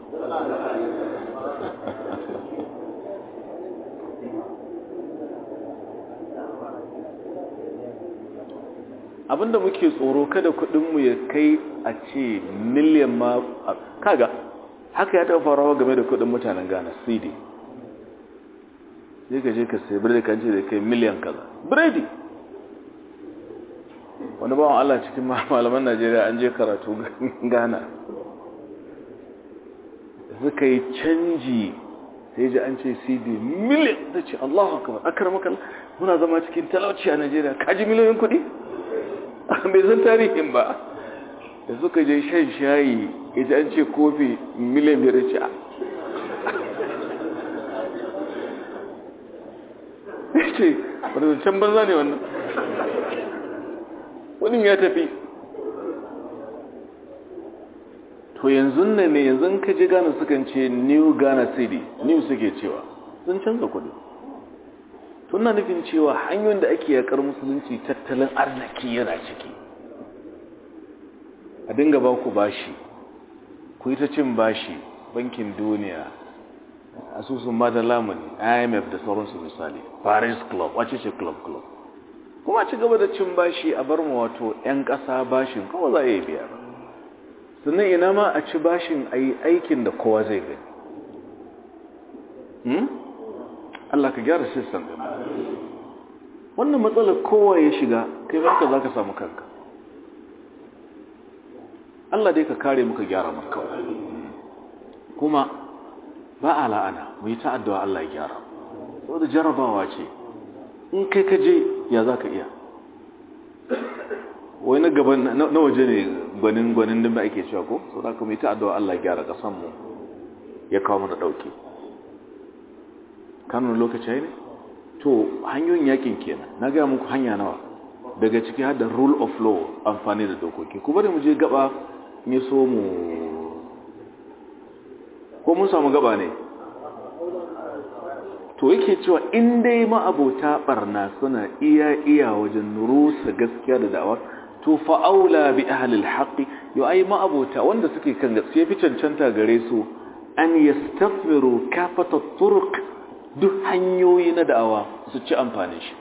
abinda muke tsoro kada kudinmu ya kai a ce miliyan ma kaga haka ya taɓa farawa game da kudin mutanen ghana cd sai ka je ka sai biredi kan ce da kai miliyan kaza biredi wani bawan allah cikin malaman najeriya an je karatu ghana suka yi canji sai ji an ce cd miliyan ta ce allahu akbar akar maka muna zama cikin talauci a najeriya kaji miliyoyin kudi bai san tarihin ba da suka je shan shayi ita an ce kofi miliyan biyar ce ce wani can banza ne wannan wani ya tafi to yanzu ne ne yanzu ka ji gane sukan ce new ghana city new suke cewa sun canza kudi tuna nufin cewa hanyoyin da ake yakar musulunci tattalin arziki yana ciki a dinga ba ku bashi ku yi ta cin bashi bankin duniya asusun mada lamuni imf da sauransu misali paris club wace ce club club kuma ci gaba da cin bashi a bar mu wato 'yan ƙasa bashin kawai za a yi biya ba sannan ina ma a ci bashin a yi aikin da kowa zai gani Allah ka gyara sistem ɗin wannan matsalar kowa ya shiga kai maka za ka samu kanka Allah dai ka kare muka gyara maka kuma ba a la'ana mu yi ta'addawa Allah ya gyara saboda jarabawa ce in kai ka je ya za ka iya wai na gaban na waje ne gwanin gwanin da ake cewa ko so da kuma ita addu'a Allah ya gyara kasan mu ya kawo mana dauke kanun lokaci ne to hanyoyin yakin kenan na ga muku hanya nawa daga ciki har da rule of law amfani da dokoki ku bari mu je gaba ne so mu ko mun samu gaba ne to yake cewa in dai ma'abota barna suna iya iya wajen rusa gaskiya da da'awar to fa'aula bi ahlil haqqi yo ai ma'abota wanda suke kan gaskiya fi cancanta gare su an yastaghfiru kafata turuq duk hanyoyi na da'awa su ci amfani shi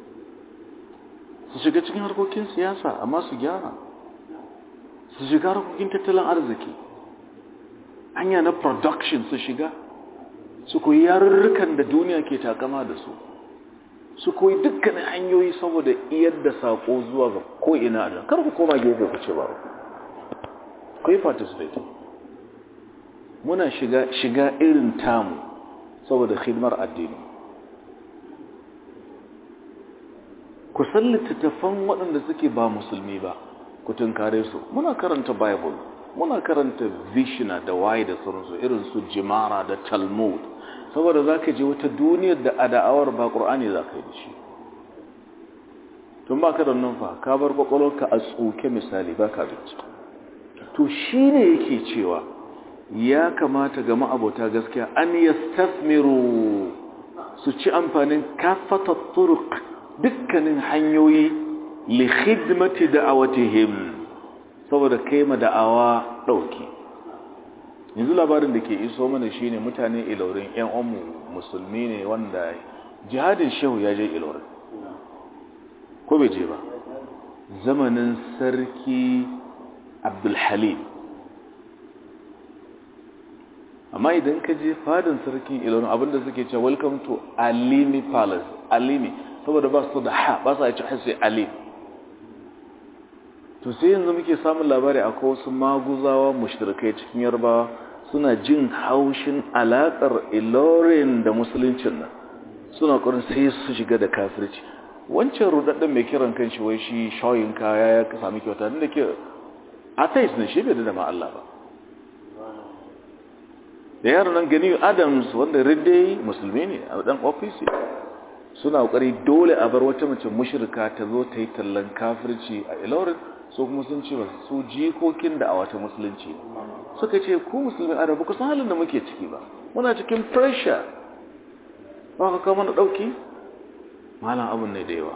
su shiga cikin harkokin siyasa amma su gyara su shiga harkokin tattalin arziki hanya na production su shiga su koyi yarurrukan da duniya ke takama da su su koyi dukkanin hanyoyi saboda iyar da sako zuwa ga ko'ina da kar ku koma gefe ku ce ba ku yi participate muna shiga shiga irin tamu saboda hidimar addini ku san littattafan waɗanda suke ba musulmi ba ku tunkare su muna karanta bible muna karanta vishna da waye da sauransu irin su jimara da talmud saboda za ka je wata duniyar da a da'awar ba ƙur'ani za ka yi da shi tun ba ka da numfa ka bar ƙwaƙwalwarka a tsoke misali ba ka binci to shi ne yake cewa ya kamata ga ma'abota gaskiya an yastasmiru su ci amfanin kafata turuk dukkanin hanyoyi li khidmati da'awatihim saboda kai ma da'awa ɗauki yanzu labarin da ke iso mana shine mutane ilorin yan umu musulmi ne wanda jihadin shehu ya je ilorin ko bai je ba zamanin sarki abdulhalim amma idan ka je fadin sarkin ilorin abinda suke ce welcome to alimi palace alimi saboda ba su da ha ba su a ci hasi alimi to sai yanzu muke samun labari akwai wasu maguzawa mushrikai cikin yarbawa suna jin haushin alaƙar ilorin da musuluncin nan suna ƙwarin sai su shiga da kafirci wancan rudadden mai kiran kan shi wai shi shayin kaya ya sami kyauta da ke atheist ne shi bai da ma Allah ba da yaron nan gani adams wanda ridde musulmi ne a dan ofisi suna ƙoƙari dole a bar wata mace mushrika ta zo ta yi tallan kafirci a ilorin so kuma sun ce su jikokin da a wata musulunci suka ce ku musulmi a rabu kusan halin da muke ciki ba muna cikin pressure ba ka kama da ɗauki malam abin ne da yawa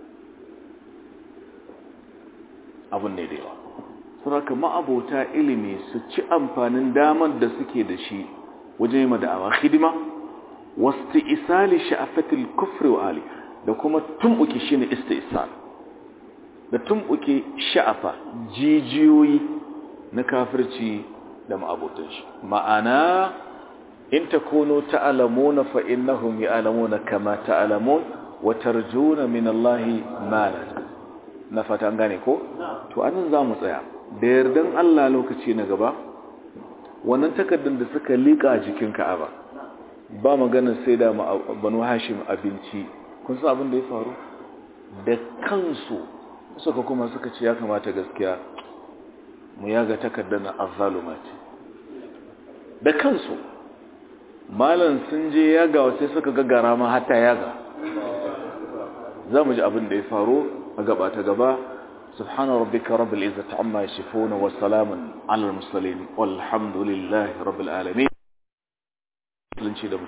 abin ne da yawa suraka ma'abota ilimi su ci amfanin damar da suke da shi wajen yi da'awa hidima wasu isali sha'afatul kufri wa ali da kuma tumɓuki shi ne istisal da tumɓuke sha'afa jijiyoyi na kafirci da ma'abotan shi ma'ana in takunu ta'lamuna fa innahum ya'lamuna kama ta'lamun wa tarjuna min Allah ma na fata gane ko to anan zamu tsaya da yardan Allah lokaci na gaba wannan takardun da suka lika jikin Ka'aba ba magana sai da banu Hashim abinci kun san abin da ya faru da kansu suka kuma suka ce ya kamata gaskiya mu yaga takardar na azzalumati da kansu malan sun je yaga sai suka ga garama hatta yaga za mu ji abin da ya faru a gaba ta gaba سبحان ربك رب العزة عما يصفون وسلام على المرسلين والحمد لله رب العالمين